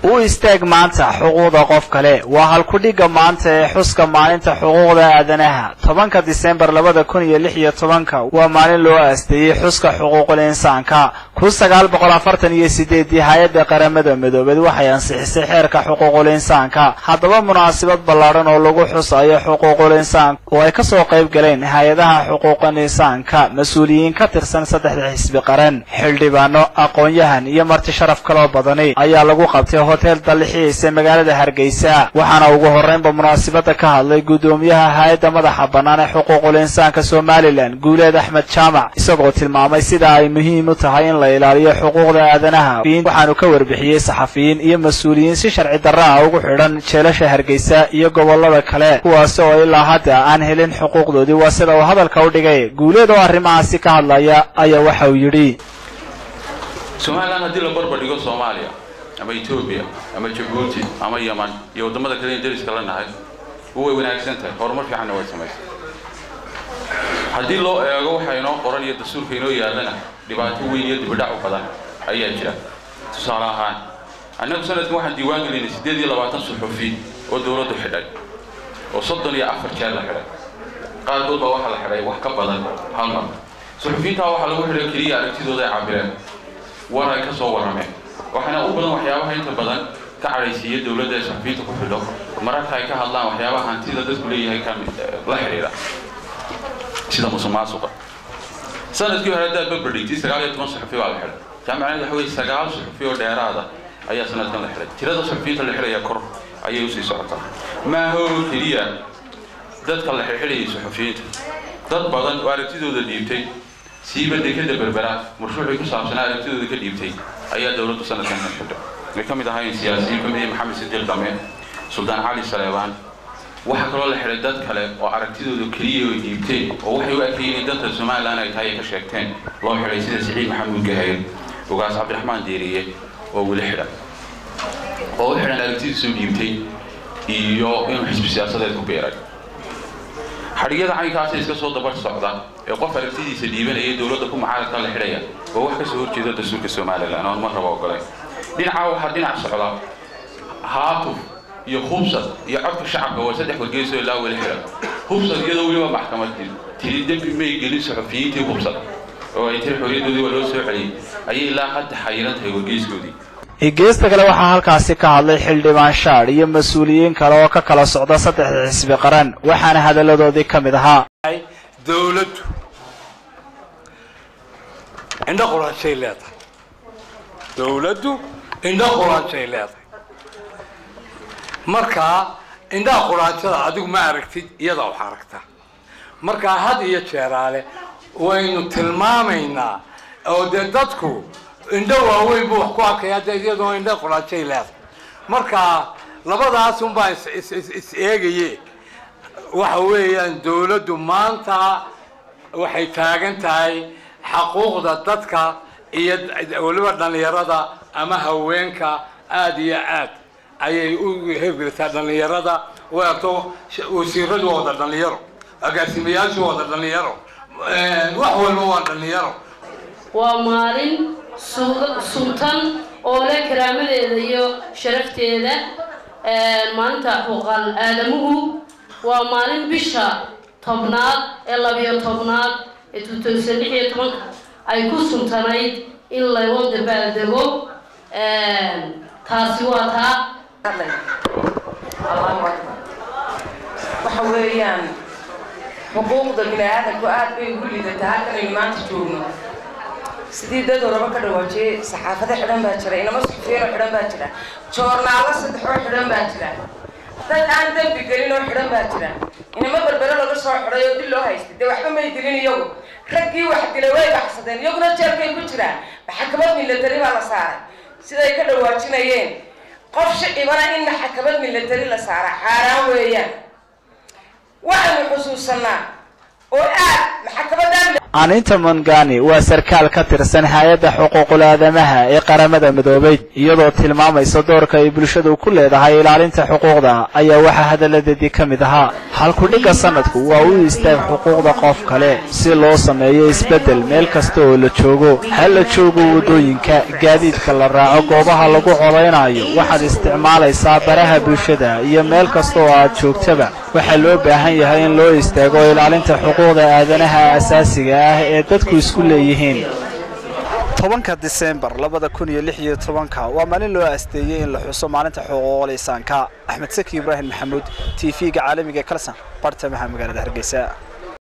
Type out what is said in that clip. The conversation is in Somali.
u istaag maanta xuquuqda qof kale waa halkudhigga maanta ee xuska maalinta xuquuqda aadanaha tobanka disembar labada kun iyo lix iyo tobanka waa maalin loo aasteeyey xuska xuquuqul insaanka kun sagaal boqol afartan iyo sideedii hay-adda qaramada midoobeed waxay ansixisay xeerka xuquuqul insaanka haddaba munaasabad ballaadhan oo lagu xusayo xuquuqul insaanka oo ay kasoo qayb galeen hay-adaha xuquuqul insaanka mas-uuliyiin ka tirsan saddexda xisbi qaran xildhibaano aqoon-yahan iyo marti sharaf kaloo badani ayaa lagu qabtay hotel dallixiisa magaalada hargeysa waxaana ugu horreynba munaasabadda ka hadlay guddoomiyaha hay-adda madaxa bannaan ee xuquuqul insaanka somalilan guuleed axmed jaamac isagoo tilmaamay sida ay muhiim u tahay in la ilaaliyo xuquuqda aadanaha waxaanu ka warbixiyey saxafiyiin iyo mas-uuliyiin si sharci darra ah ugu xidhan jeelasha hargeysa iyo gobollada kale kuwaasi oo ilaa hadda aan helin xuquuqdoodii waa sida uu hadalka u dhigay guuleed oo arrimahaasi ka hadlaya ayaa waxa uu yidhi somalilan haddii la barbardhigo soomaaliya ama etoobiya ama jabuuti ama yaman iyo waddamada kale in dariska la nahay way wanaagsan tahay horumar fiicanna way samaysay haddii loo eego waxa inoo qoran iyo dastuurka inoo yaallana dhibaato weyn iyo dibidhac u badan ayaa jira tusaale ahaan annagu sanadkan waxaan diiwaan gelinay siddeed iyo labaatan suxufi oo dowladdu xidhay oo soddon iyo afar jeer la xidhay qaarkood baa waxaa la xidhay wax ka badan hal mar suxufiintaa waxaa lagu xidhay keliya aragtidooda ay cabireen war ay ka soo warrameen waxaana u badan waxyaabaha inta badan ka cadhaysiiya dowladda ee suxufiyiinta ku xidho mararka ay ka hadlaan waxyaabaha hantida dadku leeyahay ka la xidhiidha sida musuqmaasuqa sanadkii hore haddaad barbardhigtay sagaal iyo toban suxufi baa la xidhay jaamacad waxa weye sagaal suxufi oo dheeraada ayaa sanadkan la xidhay tirada suxufiyiinta la xidhaya kor ayay usii socotaa maaha oo keliya dadka la xidhxidhayay suxufiyiinta dad badan oo aragtidooda dhiibtay siiba dekada berbera marshuucii ku saabsanaa aragtidooda ka dhiibtay ayaa dowladdu sanadkan ka xidhay way ka mid ahaayeen siyaasiyiin kamid maxamed sidiiq dame suldaan cali saleebaan waxaa kaloo la xidhay dad kale oo aragtidooda keliya ay dhiibteen oo waxay u arkayeen in danta somalilan ay tahay ay ka sheegteen loo xidhay sida siciid maxamuud gahayr ugaas cabdiraxmaan deeriye oo weli xidhan oo u xidhan aragtidiisuu dhiibtay iyo inuu xisbi siyaasadeed ku biiray xadhigyada caynkaasa iska soo dabar socda ee qof aragtidiisa dhiibanaya dowladda ku mucaaradka la xidhaya oo wax kasoo horjeeda dastuurka somalilan oon mar raba ogolayn dhinacaa waxaa dhinac socda haatuf iyo hubsad iyo codka shacabka waa saddex wargeysoo ilaa weli xidhan hubsad iyadoo weliba maxkamad tiri dembi may gelin suxufiyiintii hubsad oo ay tiri xorriyadoodii waa loo soo celiyey ayay ilaa hadda xayiran tahay wargeyskoodii geesta kale waxaa halkaasi ka hadlay xildhibaan shaadh iyo mas-uuliyiin kale oo ka kala socda saddexda xisbi qaran waxaana hadalladoodii ka mid ahaa dowladdu indho quraanshay leedahay dowladdu indho quraanshay leedahay markaa indhaha quraanshada adigu ma aragtid iyada wax aragtaa markaa had iyo jeeraale waynu tilmaamaynaa oo dee dadku indho waaweyn buu wax ku arkaya de iyadoo indho quraanshay leedahay marka labadaas unbaa is eegaye waxa weeyaan dowladdu maanta waxay taagan tahay xaquuqda dadka iyo weliba dhallinyarada ama haweenka aada iyo aad ayay u hergelisaa dhallinyarada wato wasiiradu waa wada dhallinyaro agaasimayaashu waa wada dhallinyaro wax walba waa dhallinyaro waa maalin suntan oo leh karaamadeeda iyo sharafteeda maalinta xuquuqal aadamuhu waa maalin bisha tobnaad ee labiyo tobnaad ee tuutowsan lix iyo tobanka ay ku suntanayd in laga dabaaldego taasi waa taa waxa weeyaan xuquuqda bini aadamku aad bay ugu liidataa halkanaynu maanta joogno sidii dad horaba ka dhawaajiyey saxaafado xidhan baa jira inamo suxufiyiinoo xidhan baa jira joornaalo saddexoo xidhan baa jira dad aan dembi gelin oo xidhan baa jira inamo berbere laga soo xidhay oo dil loo haystay dee waxba may dilin iyagu raggii wax dilay way baxsadeen iyaguna jeelkay ku jiraan maxakamad milatari baa la saaray siday ka dhawaajinayeen qof shicibana in maxakamad milatari la saara xaaraan weeyaan waxaynu xusuusanaa oo aad maxakamadaan aninta mongani waa sarkaal ka tirsan hay-adda xuquuqul aadamaha ee qaramada midoobay iyadoo tilmaamaysa doorka ay bulshadu ku leedahay ilaalinta xuquuqda ayaa waxaa hadalladeedii ka mid ahaa halkudhigga sanadku waa u istaag xuquuqda qof kale si loo sameeyo isbeddel meel kasta oo la joogo ha la joogo waddooyinka gaadiidka la raaco goobaha lagu codaynayo waxaad isticmaalaysaa baraha bulshada iyo meel kasta oo aad joogtaba waxaa loo baahan yahay in loo istaago ilaalinta xuquuqda aadanaha asaasiga ah ee dadku isku leeyihiin tobanka disembar labada kun iyo lix iyo tobanka waa maalin loo asteeyey in la xuso maalinta xuquuqul insaanka axmed saki ibraahim maxamuud t v-ga caalamiga kalsan bartamaha magaalada hargeysa